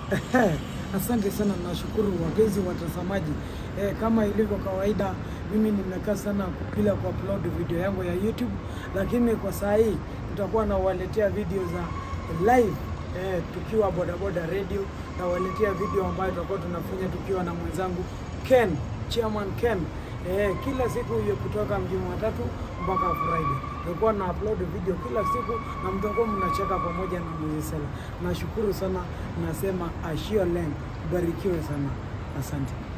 Asante sana, nashukuru wapenzi watazamaji. Eh, kama ilivyo kawaida, mimi nimekaa sana bila kuupload video yangu ya YouTube, lakini kwa saa hii tutakuwa nawaletea video za live eh, tukiwa bodaboda radio, nawaletea video ambayo tutakuwa tunafanya tukiwa na mwenzangu Ken, Chairman Ken. Eh, kila siku hiyo kutoka Jumatatu mpaka Friday tutakuwa na upload video kila siku na mtakuwa mnacheka pamoja na Mzee Nashukuru sana, nasema ashio leng, barikiwe sana, asante.